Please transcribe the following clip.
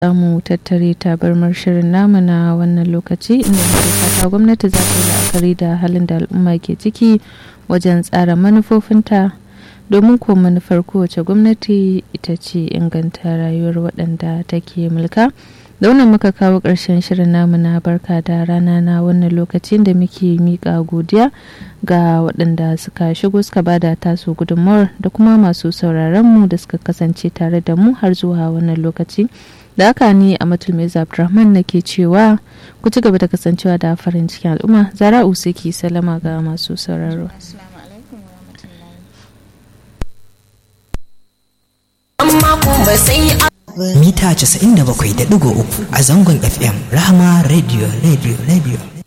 za mu tattare tabarmar shirin namu na wannan lokaci inda muke fata gwamnati za ta yi la'akari da halin da al'umma ke ciki wajen tsara manufofinta domin ko manufar kowace gwamnati ita ce inganta rayuwar waɗanda take mulka da wannan muka kawo ƙarshen shirin namu na barka da rana na wannan lokacin da muke miƙa godiya ga waɗanda suka shigo suka bada tasu gudunmawar da kuma masu sauraron mu da suka kasance tare da mu har zuwa wannan lokaci da haka ni a matulmai abdulrahman nake cewa ku ci gaba da kasancewa da farin cikin al'umma zara usiki salama ga masu sauraro mita 97.3 a zangon fm rahama radio radio radio